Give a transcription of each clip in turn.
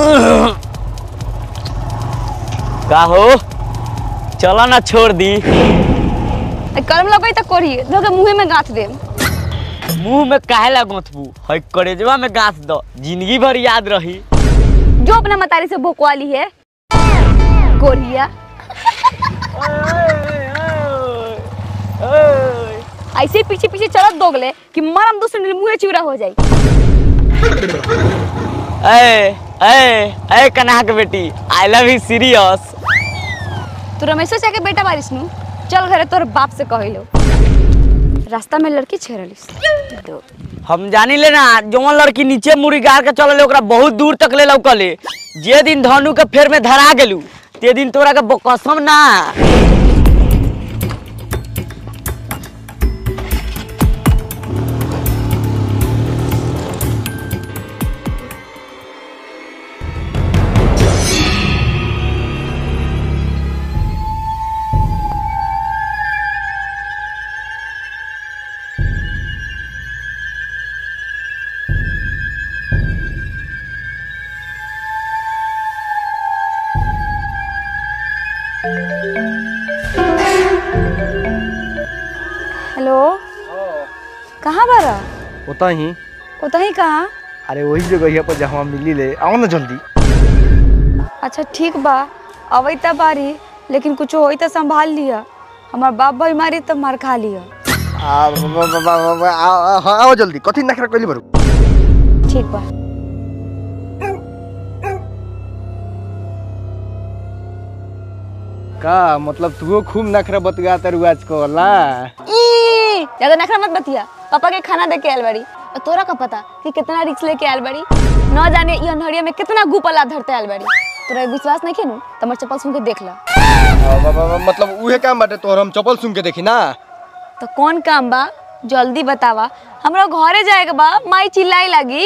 का हो चला ना छोड़ दी कर्म लगई त करी धोके मुंहे में गाथ दे मुंह में काहे ला गोथबू है करेजवा में गाथ दो जिंदगी भर याद रही जो अपना मतारी से भोकवाली है कोरिया ऐसे ही पीछे पीछे चलत दोगले कि मरम दूसरे मुंह चूरा हो जाई ए ए ए कन्हा के बेटी आई लव यू सीरियस तू रमेशो चाहे के बेटा बारिश नु चल घरे तोर बाप से कहिलो रास्ता में लड़की छेड़लिस दो हम जानी ले ना जवन लड़की नीचे मुड़ी गाड़ के चलले ओकरा बहुत दूर तक ले लौकले जे दिन धनु के फेर में धरा गेलू ते दिन तोरा के ब- कसम ना हेलो कहाँ बारा होता ही उतही कहाँ अरे वही जगह पर जहाँ मिली ले आओ ना जल्दी अच्छा ठीक बा अवै त बारी लेकिन कुछ होई त संभाल लिया हमार बाप भाई मारी त मार खा लिया आ, ब- ब- ब- ब- ब- आओ आओ- आओ जल्दी कथी नखरा कइली बरू ठीक बा का मतलब तू खूब नखरा बतगा तर आज को ला ई, ज्यादा नखरा मत बतिया पापा के खाना दे के आयल बाड़ी और तोरा का पता कि कितना रिक्स लेके आयल बाड़ी न जाने ये अंधरिया में कितना गुपला धरते आयल बाड़ी तोरा विश्वास नहीं खेनू तो हमर चप्पल सुन के देख ला आ, ब- ब- ब- मतलब उहे काम बाटे तोहर हम चप्पल सुन के देखी ना तो कौन काम बा जल्दी बतावा हमरा घरे जाएगा बा माई चिल्लाई लगी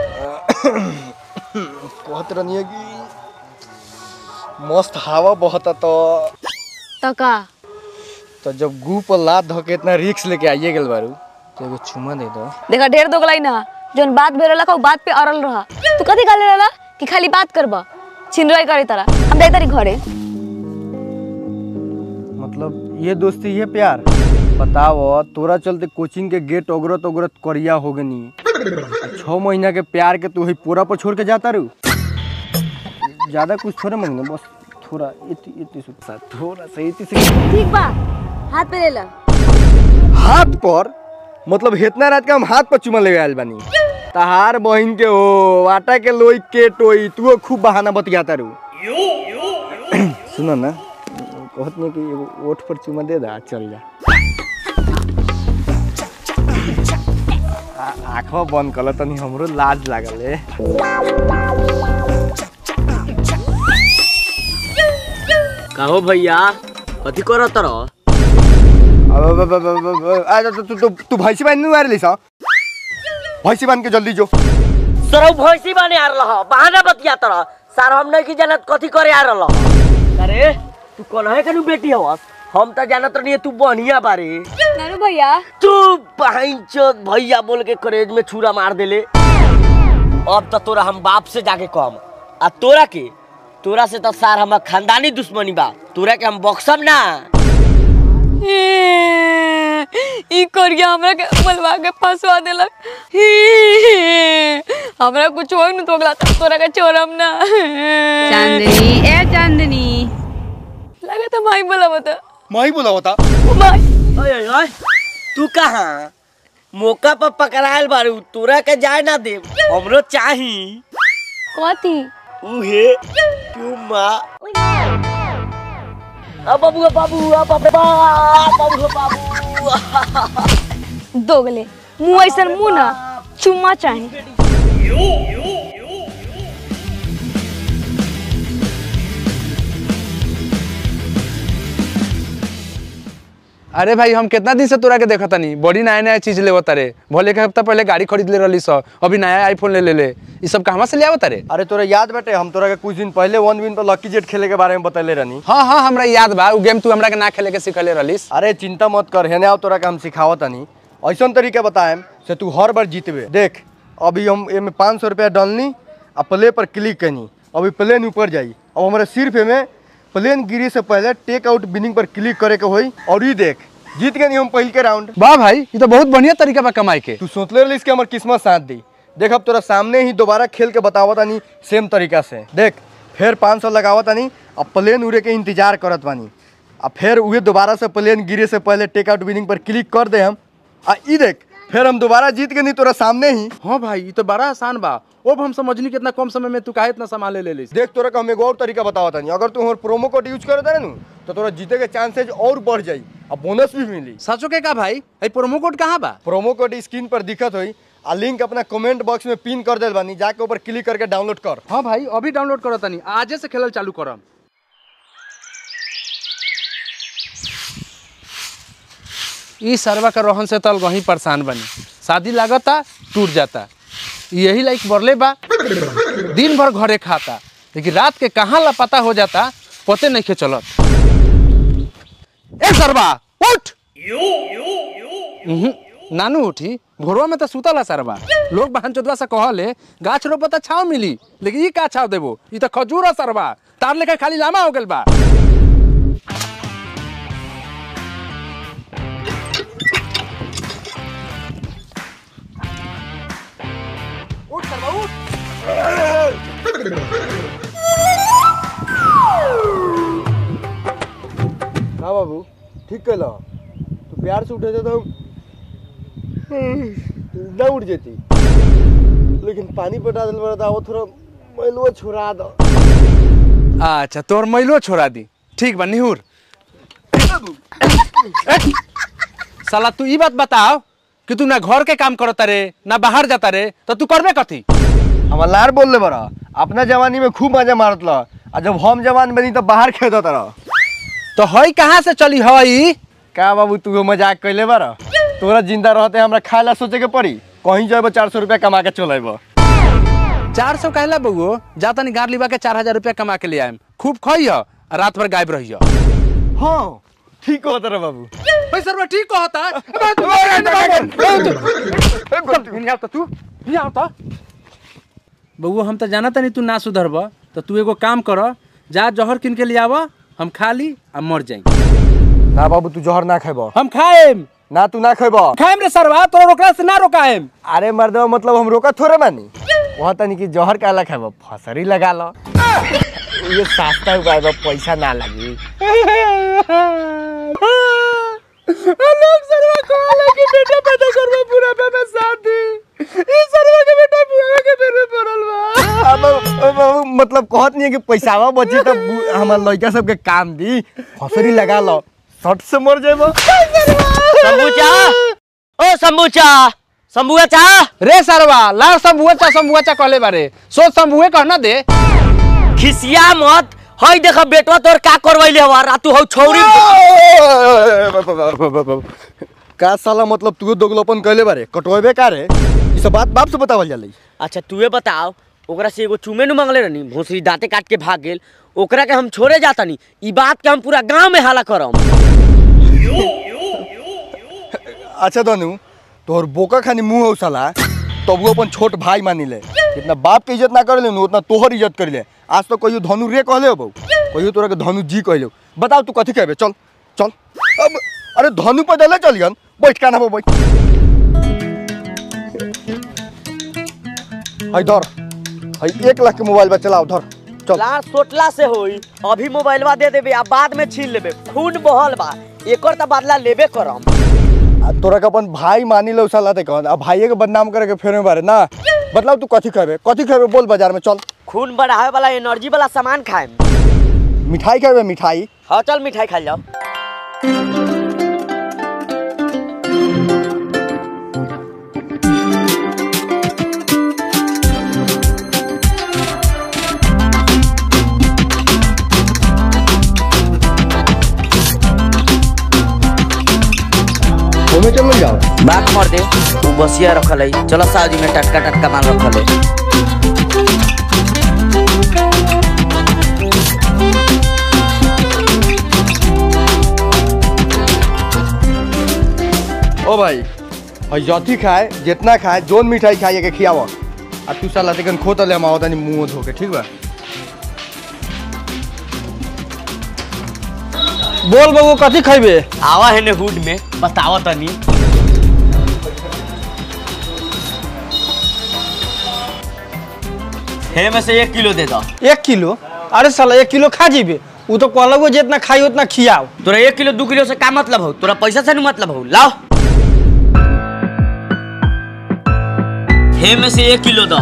कहत रहनी है कि मस्त हवा बहता तो तो का तो जब गू पर लात धके इतना रिक्स लेके आइए गेल बारू तो एगो चुमा दे दो देखा ढेर दोगलाई ना जोन बात भेल का बात पे अड़ल रहा तू कथी गाले रहला कि खाली बात करबा छिनराई करे तारा हम जाई तारी घरे मतलब ये दोस्ती ये प्यार बताओ तोरा चलते कोचिंग के गेट ओगरत ओगरत करिया हो गनी छह महीना के प्यार के तू ही पूरा पर छोड़ के जाता रू ज्यादा कुछ थोड़े मांगने बस थोड़ा इति इति सुखसा थोड़ा सा इति से ठीक बा हाथ पे ले ला हाथ पर मतलब इतना रात का हम हाथ पर चुमा ले आयल बानी तहार बहिन के हो आटा के लोई के टोई तू खूब बहाना बतियाता रू सुनो ना कहत नहीं कि एगो ओठ पर चुमा दे दा चल जा आ- आँखवा बंद कल तनी हमरो लाज लागल है कहो भैया कथी करो तर अब अब अब अब अब अब आ तू तू तू- तू भैंसी बांध नहीं आ रही सा भैंसी बांध के जल्दी जो सरौ भैंसी बने आ रहा बहाना बतिया तर सार हम नहीं की जानत कथी करे आ रहा अरे तू कौन है कनु बेटी हवस हम तो जानत नहीं तू बढ़िया बारे नानू भैया तू बहन चोद भैया बोल के करेज में छुरा मार देले अब तो तोरा हम बाप से जाके कम आ तोरा के तोरा से तो सार हमार खानदानी दुश्मनी बा तोरा के हम बक्सम ना ई करिया हमरा के बोलवा के फंसवा देलक हमरा कुछ होई न तोगला त तोरा के छोड़म ना चांदनी ए चांदनी लगा त माई बोला बता मैं ही बोला होता माई ओए ओए ओए तू कहाँ मौका पर पकड़ायल बारू तोरा के जाए ना दे हमरो चाही कथी उहे तू माँ आ बाबू आ बाबू आ बाबू आ बाबू आ बाबू दोगले मुंह ऐसन मुंह ना चुम्मा चाहे अरे भाई हम कितना दिन से तोरा के देखा तनी बड़ी नया नया चीज लेवत तारे भले के हफ्ता पहले गाड़ी खरीद ले रही सौ अभी नया आईफोन ले ले ले ई सब कहाँ से ले आवत तारे अरे तोरा याद बाटे हम तोरा के कुछ दिन पहले वन विन पर लकी जेट खेले के बारे में बतैले रहनी हाँ हाँ हमरा याद बा उ गेम तू हमरा के ना खेले के सिखले रहिस अरे चिंता मत कर हेने आओ तोरा के हम सिखावत तनी ऐसन तरीका बताएम से तू हर बार जीतबे देख अभी हम एमे पाँच सौ रुपया डालनी आ प्ले पर क्लिक कनी अभी प्लेन ऊपर जाई अब हमारे सिर्फ में प्लेन गिरे से पहले टेक आउट बिनिंग पर क्लिक करे के होई और ये देख जीत गए हम पहल के राउंड वाह भाई ये तो बहुत बढ़िया तरीका बा कमाई के तू सोचले रही कि हमार किस्मत साथ दी देख अब तोरा सामने ही दोबारा खेल के बतावत तानी सेम तरीका से देख फिर पाँच सौ लगावत तानी अब प्लेन उड़े के इंतजार करत बानी अब फिर उहे दोबारा से प्लेन गिरे से पहले टेक आउट विनिंग पर क्लिक कर दे हम आ ई देख फिर हम दोबारा जीत के नहीं तोरा सामने ही हाँ भाई ये तो बड़ा आसान बा अब हम समझनी कि इतना कम समय में तू काहे इतना सामान ले ले ली देख तोरा का हम एगो और तरीका बतावत तानी अगर तू हमार प्रोमो कोड यूज करे तारे नु तो तोरा जीते के चांसेज और बढ़ जाई अब बोनस भी मिली सचो के का भाई ए प्रोमो कोड कहाँ बा प्रोमो कोड स्क्रीन पर दिखत होई आ लिंक अपना कमेंट बॉक्स में पिन कर देल बानी जाके ऊपर क्लिक करके डाउनलोड कर हाँ भाई अभी डाउनलोड करो तनी आजे से खेलल चालू करम ई सरवा का रोहन से तल वहीं परेशान बनी शादी लागता टूट जाता यही लाइक बरले बा दिन भर घरे खाता लेकिन रात के कहाँ लापता हो जाता पते नहीं के चलत ए सरवा उठ उहुं, नानू उठी भोरवा में तो सुतला सरवा लोग बहन चोदवा से कहले गाछ रोपता छाव मिली लेकिन ई का छाव देबो ई तो खजूर है सरवा तार लेकर खाली लामा हो गेल बा उठ सरवा उठ हाँ बाबू ठीक कहला तू प्यार से उठे तो ना उठ जेती लेकिन पानी पटा दिल बड़ा था वो थोड़ा मैलुआ छुड़ा दो अच्छा तोर मैलो छोड़ा दी ठीक बा निहुर साला तू ई बात बताओ कि तू ना घर के काम करता रे ना बाहर जाता रे तो तू करबे कथी हम लार बोल ले बड़ा अपना जवानी में खूब मजा मारत ला आ जब हम जवान बनी तो बाहर खेदत रह तो हई कहाँ से चली हई का बाबू तू मजाक कैले बड़ा तोरा जिंदा रहते हमरा खाए ला सोचे के पड़ी कहीं जाए चार सौ रुपया कमा के चलेब चार सौ कहला बउओ जा तनी गार लिबा के चार हजार रुपया कमा के ले आएम खूब खई ह रात भर गायब रही हाँ ठीक कहत रह बाबू सरवा ठीक कहता तू बउओ हम तो जाना तनी तू ना सुधरब तो तू एगो काम कर जा जहर किन के ले आव हम खा ली आ मर जाई ना बाबू तू जहर ना खेब हम खाएम ना तू ना खेब खाएम रे सरवा तोरा रोकला से ना रोकाएम अरे मर्दवा मतलब हम रोका थोड़े मानी वहाँ तनी कि जहर काला खाब फसरी लगा लो ये सस्ता उपाय बा पैसा ना लगी लोग सरवा कहला कि बेटा पैदा करबा पूरा में शादी ई सरवा के बेटा बुआ के बेटे पड़ल बा अब अब- अब मतलब कहत नहीं है कि पैसावा बची तो बु- हमार लड़का सबके काम दी फसरी लगा लो सट से मर जाएब शंभूचा ओ शंभूचा शंभुआ चा रे सरवा लार शंभुआ चा शंभुआ चा कहले बारे सोच शंभुए कहना दे खिसिया मत हई देख बेटवा तोर का करवैले हवा रातू हौ छौरी का साला मतलब तू दोगलोपन कैले बारे कटवेबे का रे ई सब बात बाप से बतावल जाला अच्छा तूहे बताओ ओकरा से एगो चुमे नु मांगले रहनी भोसरी दांते काट के भाग गेल ओकरा के हम छोड़े जातानी ई बात के हम पूरा गांव में हाला करम अच्छा धनु तोहर बोका खानी मुंह हो साला तब वो अपन छोट भाई मानी ले जितना बाप के इज्जत ना करे ले उतना तोहर इज्जत कर ले आज तो कहियो धनु रे कहले हो बहू कहियो तोरा के धनु जी कहले हो बताओ तू कथी कहबे चल चल अब अरे धनु पे डले चलियन बैठ का ना बैठ हई धर हई एक लाख के मोबाइल बा चलाओ धर चल लार सोटला से होई अभी मोबाइलवा दे देबे आ बाद में छीन लेबे खून बहल बा एकर त बदला लेबे करम आ तोरा के अपन भाई मानी लो साला ते कहन अब भाइये के बदनाम करे के फेरे में बारे ना बतलाओ तू कथी कहबे कथी कहबे बोल बाजार में चल खून बढ़ावे वाला एनर्जी वाला सामान खाएम मिठाई कहबे मिठाई हाँ चल मिठाई खा जाओ घूमे चलो जाओ बात मर दे तू बसिया रखल है चलो शादी में टटका टटका माल रखल है ओ भाई हई जथी खाए जितना खाए जोन मिठाई खाए के खियाव आ तू साला तेकन खो तले हम आवतानी मुंह धो के ठीक बा बोल बबू कथी खैबे आवा है ने हुड में बतावा तनी हे में से एक किलो दे दो एक किलो अरे साला एक किलो खा जीबे उ तो कहलगो जितना खाई उतना खियाओ तोरा एक किलो दू किलो से का मतलब हो तोरा पैसा से नहीं मतलब हो लाओ हे में से एक किलो दो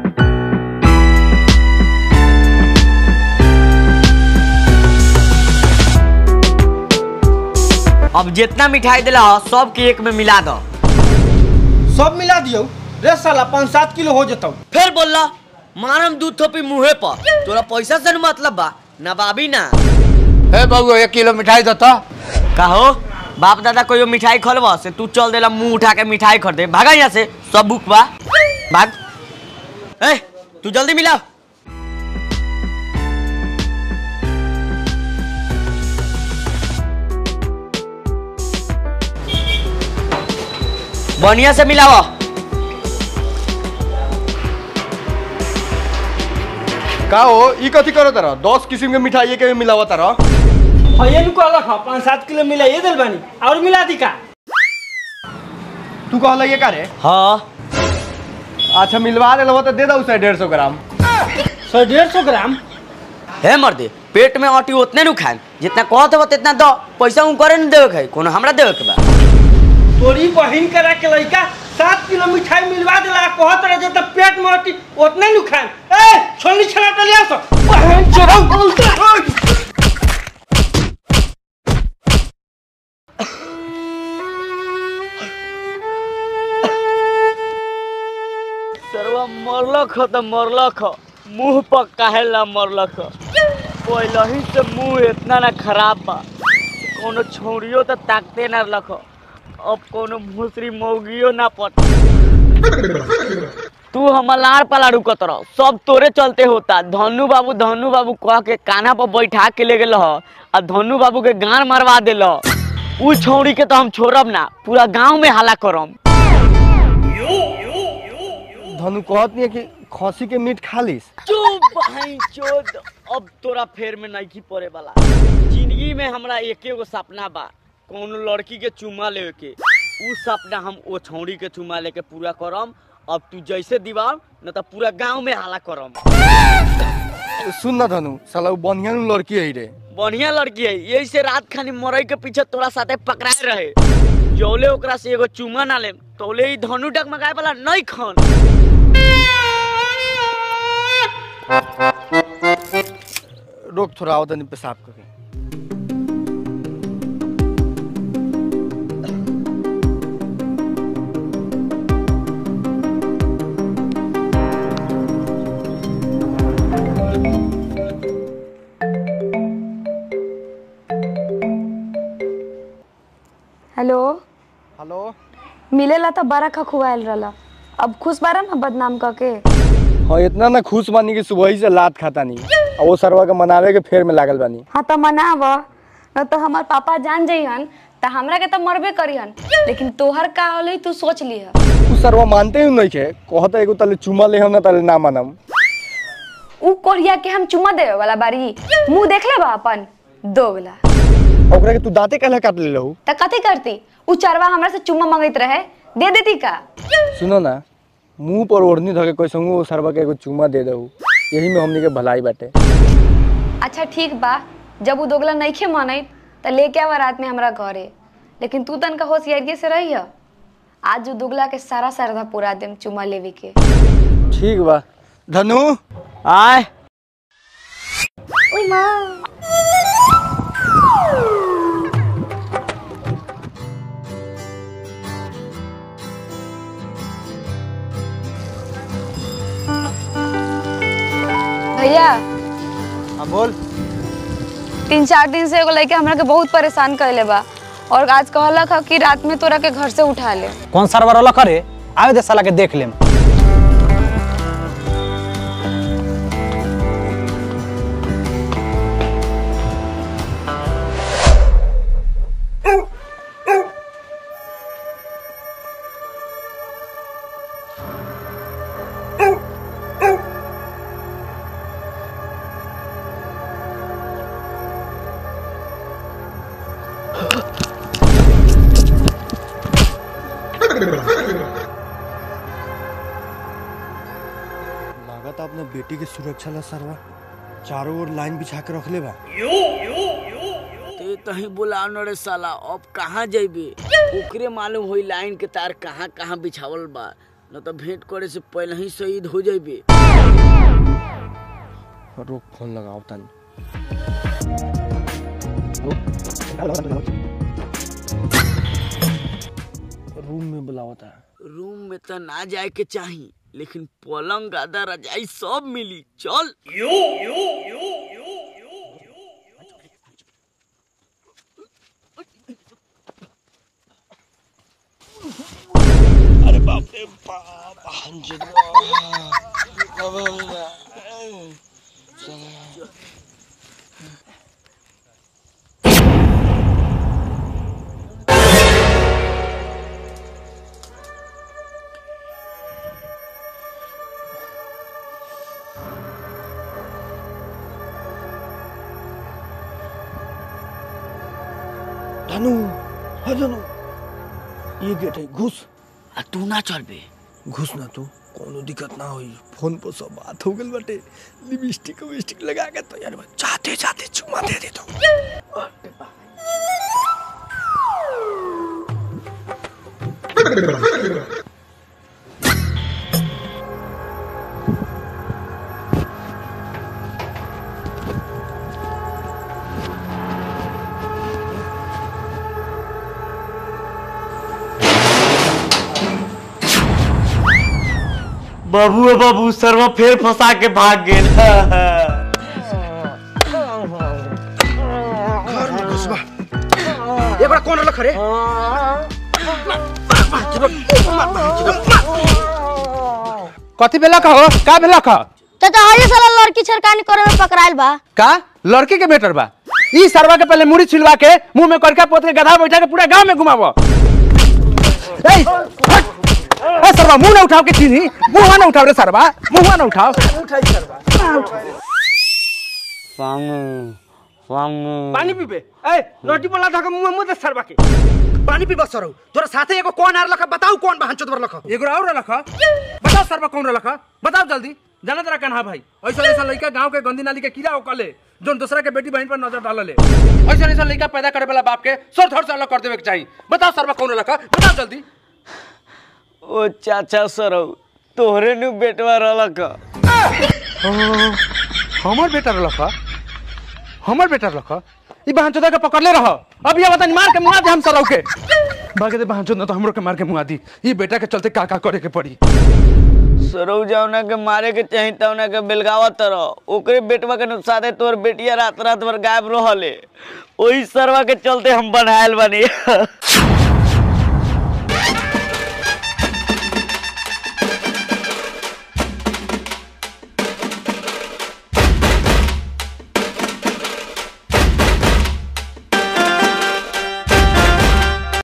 अब जितना मिठाई दिला हो सब के एक में मिला दो सब मिला दियो रे साला पाँच सात किलो हो जतौ फिर बोलला मारम दूध थोपी मुँहे पर तोरा पैसा से नहीं मतलब बा नवाबी ना हे बबू एक किलो मिठाई दो तो कहो बाप दादा कोई मिठाई खोलबा से तू चल देला मुंह उठा के मिठाई खरीदे भागा यहाँ से सब बुक बा भाग ए तू जल्दी मिला बढ़िया से मिलावा का हो ई कथी करो तारा दस किस्म के मिठाई के मिलावा तारा भैया नु कहलक ह पाँच सात किलो मिलाइए दिल बानी और मिला दी का तू कहला ये का रे हाँ अच्छा मिलवा ले तो दे दो उसे डेढ़ सौ ग्राम सौ डेढ़ सौ ग्राम हे मर्दे पेट में अटी उतने नु खाए जितना कहत हो उतना दो पैसा उ करे न देवे के है कोनो हमरा देवे के बा तोरी बहिन करा के लड़का सात किलो मिठाई मिलवा दिला कहत रहे जब पेट में अटी उतने नु खाए ए छोली छला टलिया सो बहन चोरौ सरवा मरलक ह त मरलक ह मुंह पर काहेला मरलक ह पहले ही से मुंह इतना ना खराब बा कोनो छौड़ियो त ताकते ना रख अब कोनो भूसरी मौगियो ना पट तू हमर लाड़ पलाड़ रुकत रह सब तोरे चलते होता धनु बाबू धनु बाबू कह के कान्हा पर बैठा के ले गेल ह आ धनु बाबू के गान मरवा देल उ छौड़ी के तो हम छोड़ब ना पूरा गांव में हल्ला करम धनु कहत नहीं है कि खसी के मीट खा लिस चुप भाई चोद अब तोरा फेर में नहीं पड़े वाला जिंदगी में हमरा एके गो सपना बा कोनो लड़की के चुमा लेवे के उ सपना हम ओ छौड़ी के चुमा लेके पूरा करम अब तू जैसे दीवार न तो पूरा गांव में हाला करम सुन ना धनु साला उ बढ़िया नु लड़की है रे बढ़िया लड़की है यही से रात खानी मरई के पीछे तोरा साथे पकड़ाए रहे जौले ओकरा से एगो चुमा ना ले तौले ही धनु डगमगाए वाला नहीं खन रोक थोड़ा आओ तनी पेशाब करके हेलो हेलो मिलेला तो बड़ा खखुआल रहला अब खुश बारा ना बदनाम करके हाँ इतना ना खुश बानी कि सुबह ही से लात खाता नहीं और वो सरवा के मनावे के फेर में लागल बानी हाँ तो मनाव न तो हमार पापा जान जइहन तो हमरा के तो मरबे करिहन लेकिन तोहर का होले तू सोच लिह उ सरवा मानते ही नहीं के कहता एगो तले चुमा ले हम ना तले ना मानम उ कोरिया के हम चुमा देवे वाला बारी मुंह देख ले बा अपन दोगला ओकरा के तू दांते कहला काट ले लहू त कथी करती उ चरवा हमरा से चुम्मा मांगत रहे दे देती का सुनो ना मुंह पर ओढ़नी धके कैसंगो वो सरवा के एगो चुमा दे दहू यही में हमनी के भलाई बाटे अच्छा ठीक बा जब उ दोगला नइखे मानत त लेके आवा रात में हमरा घरे लेकिन तू तनका होशियारी से रही आज उ दोगला के सारा सरधा पूरा देम चुमा लेवे के ठीक बा धनु आय ओई माँ भैया हाँ बोल तीन चार दिन से एगो लड़के हमरा के बहुत परेशान कैले बा और आज कहलक ह कि रात में तोरा के घर से उठा ले कौन सरवर वाला करे आवे दे साला के देख लेम लागत अपने बेटी के सुरक्षा ला सरवा चारों ओर लाइन बिछा के रखले बा ते तही बुला रे साला अब कहाँ जइबे ओकरे मालूम होई लाइन के तार कहाँ कहाँ बिछावल बा न तो भेंट करे से पहले ही शहीद हो जइबे रोक फोन लगाओ तन रूम में बुलावता रूम में तो ना जाए के चाही लेकिन पलंग गादा रजाई सब मिली चल धनु हाँ धनु ये गेट है घुस आ तू ना चल बे घुस ना तू कोनो दिक्कत ना होई फोन पर सब बात हो गल बाटे लिपस्टिक विस्टिक लगा के तो यार चाहते चाहते चुमा दे दे तो बाबू है बाबू सरवा फिर फंसा के भाग गेल ये बड़ा कौन रख रे कथी भेला कहो का भेला कह चाचा हरी साला लड़की छरकानी करे में पकड़ाइल बा का लड़की के बेटर बा ई सरवा के पहले मुड़ी छिलवा के मुंह में करका पोत के गधा बैठा के पूरा गांव में घुमावो ए हट! ए सरवा मुंह ना उठाओ के चीनी मुंह ना उठाओ रे सरवा मुंह ना उठाओ पानी पीबे ए रोटी बोला था मुंह मुंह दे सरबा के पानी पीबा सरौ तोरा साथे एगो कौन आर लखा बताऊ कौन बहन चोदवर लखा एगो और रखा बताओ सरवा कौन रखा बताओ जल्दी जाना तेरा कन्हा भाई ऐसा ऐसा लड़का गांव के गंदी नाली के कीड़ा ओकले जोन दूसरा के बेटी बहन पर नजर डालले ऐसा ऐसा लड़का पैदा करे वाला बाप के सर धड़ से अलग कर देवे के चाहिए बताओ सरवा कौन रखा बताओ जल्दी ओ चाचा सरौ तोहरे नु बेटवा रहलक हमर बेटा रखा हमर बेटा रखा ई बहन चोदा के पकड़ले रह अब ये बतानी मार के मुआ दे हम सरौ के बागे दे बहन चोदा तो हमरो के मार के मुआ दी ई बेटा के चलते का का करे के पड़ी सरौ जौना के मारे के चाही तौना के बेलगावा तरह ओकरे बेटवा के नुकसाने तोर बेटिया रात रात भर गायब रहले ओही सरवा के चलते हम बनायल बनी